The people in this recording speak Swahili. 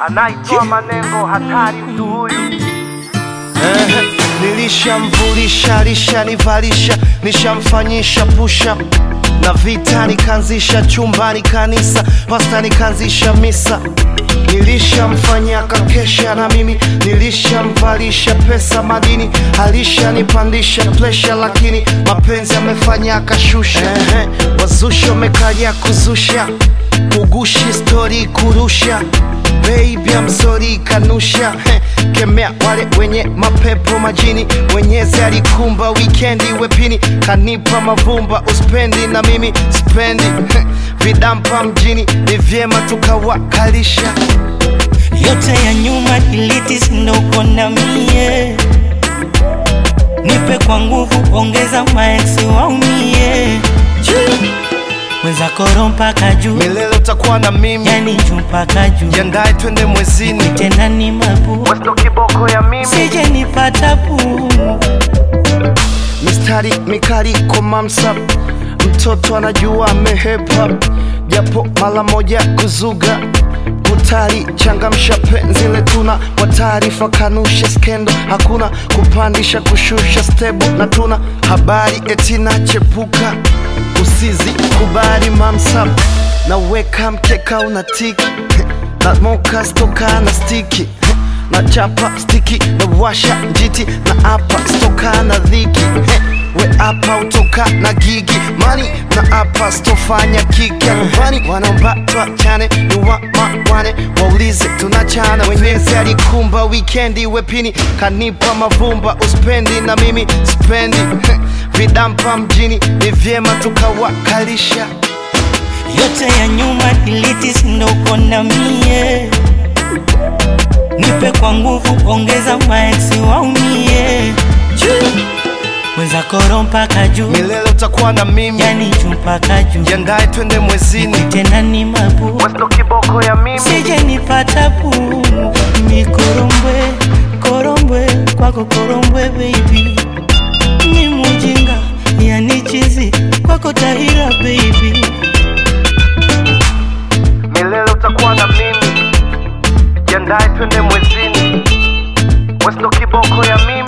anaitwa manengo hatari mtu huyu Eh, nilishamvulisha lishanivalisha nishamfanyisha pusha na vita nikaanzisha chumbani kanisa pasta nikaanzisha misa nilishamfanyia kakesha na mimi nilishamvalisha pesa madini alishanipandisha presha lakini mapenzi amefanya akashusha eh, wazusha wamekaja kuzusha kugushi stori kurusha Baby I'm sorry kanusha Heh, kemea wale wenye mapepo majini mwenyezi alikumba wikendi wepini kanipa mavumba uspendi na mimi spendi Heh, vidampa mjini ni vyema tukawakalisha yote ya nyuma delete, ndo uko na mie, nipe kwa nguvu, ongeza maeksi waumie, mwenzako roho mpaka juu, milele utakuwa na mimi yani juu mpaka juu, jiandae twende mwezini tena ni mabu, westo kiboko ya mimi sije nipata puu mistari mikali komamsa mtoto anajua amehepa japo mara moja kuzuga kutari changamsha penzi letuna kwa taarifa kanusha skendo hakuna kupandisha kushusha stebu na tuna habari etina chepuka usizi kubali mamsa naweka mkeka una tiki na moka stoka na stiki na chapa stiki na washa njiti na apa stoka na dhiki He, we apa utoka na gigi mani na apa stofanya kiki nyumbani wanaomba twachane ni wamawane waulize tunachana wenyezi alikumba wikendi wepini kanipa mavumba uspendi na mimi spendi He, vidampa mjini ni vyema tukawakalisha yote ya nyuma delete, ndo uko na mie, nipe kwa nguvu, ongeza maeksi waumie, mwenzako roho mpaka juu, milele utakuwa na mimi yani juu mpaka juu, jiandae twende mwezini tena ni mabu, westo kiboko ya mimi sije nipata puu mikorombwe korombwe kwako korombwe baby ni mujinga yani chizi kwako tahira baby milele utakuwa na mimi jiandae twende mwezini westo kiboko ya mimi